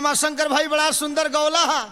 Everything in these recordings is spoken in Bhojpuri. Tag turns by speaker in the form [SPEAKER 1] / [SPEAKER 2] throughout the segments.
[SPEAKER 1] रामाशंकर भाई बड़ा सुंदर गौला हा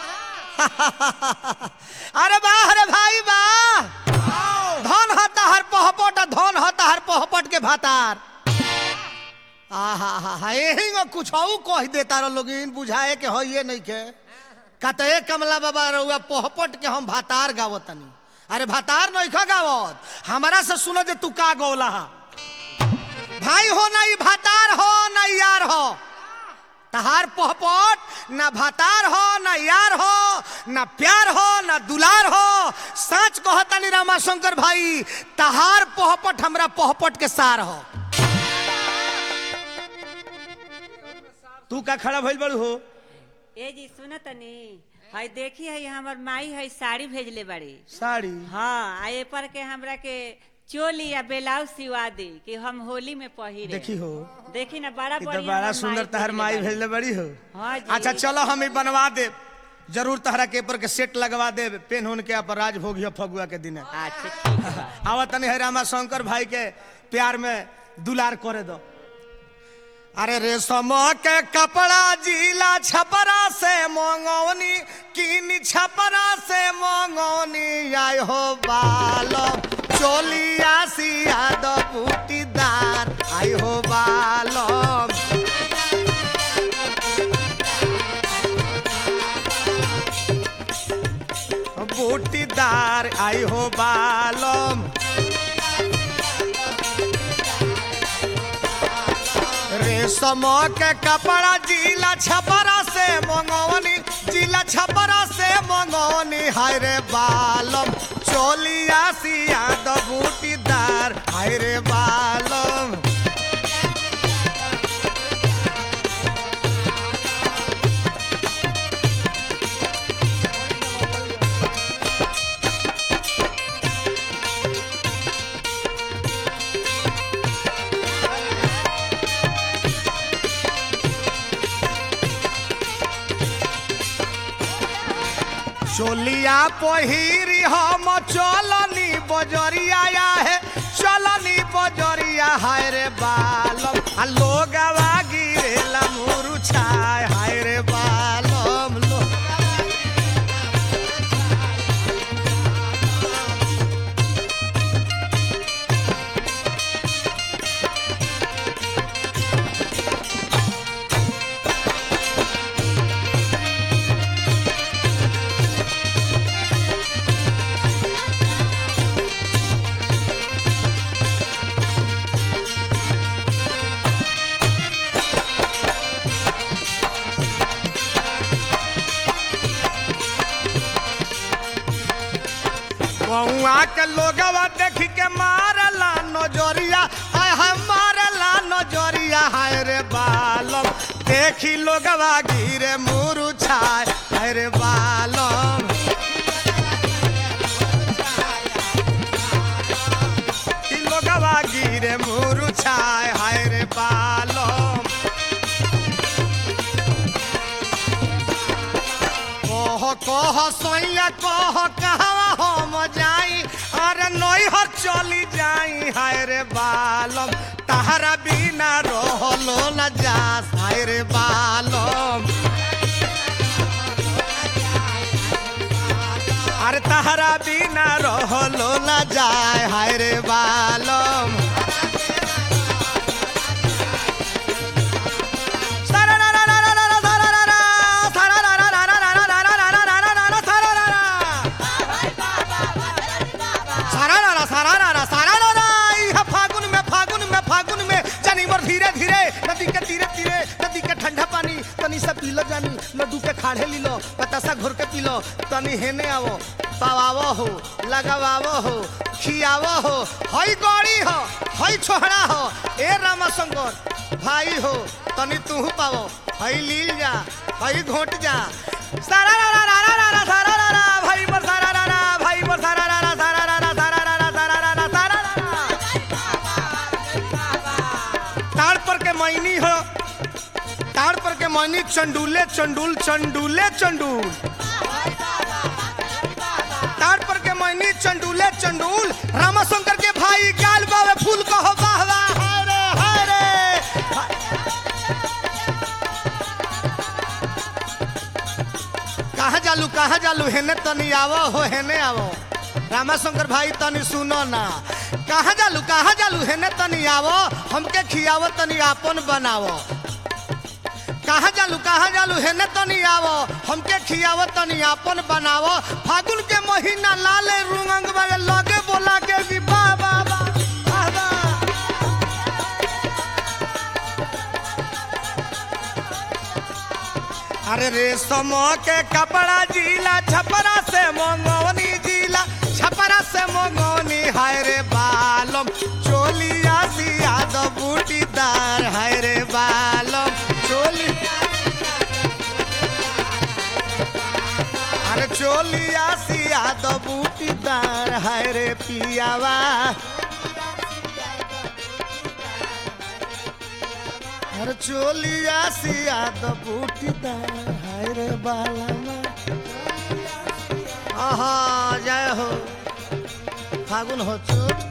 [SPEAKER 1] अरे वाह अरे भाई वाह धन हता हर पहपट आ धन हता हर पहपट के भातार आहा हा हा यही में कुछ और कह देता रहो लोगिन बुझाए के हो ये नहीं के कतए कमला बाबा रहुआ पहपट के हम भातार गावतनी अरे भातार नहीं खा गावत हमारा से सुनो जे तू का गौला हा भाई हो ना ई भातार हो ना यार हो तहार पहपट ना भातार हो ना यार हो ना प्यार हो ना दुलार हो सच कहतानी रामाशंकर भाई तहार पहपट हमरा पहपट के सार हो तू का खड़ा भइल बड़ू हो
[SPEAKER 2] ए जी सुन तनी हई देखी हई हमर माई हई साड़ी भेजले बाड़ी
[SPEAKER 1] साड़ी
[SPEAKER 2] हाँ आ ए पर के हमरा के चोली या ब्लाउज सिवा दी कि हम होली में पहिरे
[SPEAKER 1] देखी हो
[SPEAKER 2] देखी ना बड़ा
[SPEAKER 1] ई तो
[SPEAKER 2] बढ़िया
[SPEAKER 1] बड़ा
[SPEAKER 2] हमर
[SPEAKER 1] सुंदर तहर माई
[SPEAKER 2] भेजले
[SPEAKER 1] भेजले बड़ी हो
[SPEAKER 2] हाँ जी।
[SPEAKER 1] अच्छा चलो हम ई बनवा दे जरूर तहरा के ऊपर के सेट लगवा दे पेन होन के अपन राज भोगिया फगुआ के दिन
[SPEAKER 2] बाड़ी। अच्छा ठीक बा
[SPEAKER 1] आवा तनी है रामा शंकर भाई के प्यार में दुलार करे दो अरे रेशम के कपड़ा जिला छपरा से मंगौनी किन छपरा से मंगौनी आय हो बालो चोलिया सिया दो बूटीदार आय हो बालो बूटीदार आई हो बालम रेशम के कपड़ा जिला छपरा से मंगवनी जिला छपरा से मंगवनी हाय रे बालम चोलिया सिया द बूटीदार हाय रे बालम चोलिया पहिरी हम चलनी बजरिया है चलनी बजरिया हाय रे बालम आ लोगवा गिरेला मुरु छाय हाय रे बालम लोग बउआ के लोगवा देख के मारला नजरिया हाय हाय मारला नजरिया हाय रे बालम देखी लोगवा गिरे मुरु छाय हाय रे बालम ई लोगवा गिरे मुरु छाय हाय रे बालम कह कह सैया कह कहवा हम जाई अरे नई हर चली जाई हाय रे बालम तहरा बिना रहलो न जा हाय रे बालम अरे तहरा बिना रहलो न जाए हाय रे बालम सारारा सारारा सारारा इहा फागुन में फागुन में फागुन में जानी मोर धीरे धीरे नदी के तीरे तीरे नदी के ठंडा पानी तनी सा पी लो जानी लड्डू के खाड़े ली लो बतासा घोर के पी लो तनी हेने आवो पावावो हो लगावावो हो खियावो हो हई गौड़ी हो हई छोहड़ा हो ए रामाशंकर भाई हो तनी तू पावो हई लील जा हई घोट जा सारा रा रा रा रा रा सारा रा रा भाई मोर सारा रा रा भाई मोर सारा रा रा सारा रा रा सारा रा रा सारा रा रा सारा रा रा ताड़ पर के मैनी हो ताड़ पर के मैनी चंडूले चंडूल चंडूले चंडूल ताड़ पर के मैनी चंडूले चंडूल रामाशंकर के भाई गाल बावे फूल कहो वाह वाह हाय रे हाय रे कहाँ जालू कहाँ जालू हेने तनी आवो हो हेने आवो रामाशंकर भाई तनी सुनो ना कहाँ जालू कहाँ जालू हेने तनी आवो हमके खियावो तनी आपन बनावो कहाँ जालू कहाँ जालू हेने तनी आवो हमके खियावो तनी आपन बनावो फागुन के महीना लाले रुंगंग वाले लगे बोला के कि बा बा बा बा बा अरे रेशम के कपड़ा जिला छपरा से मंगवनी जिला छपरा से मंगवनी हाय रे बालम चोलिया सिया दो बूटीदार हाय रे बालम चोली अरे चोलिया सिया दो बूटीदार हाय रे पियावा अरे चोलिया सिया दो बूटीदार हाय रे बालमा आहा जय हो फागुन हो चोट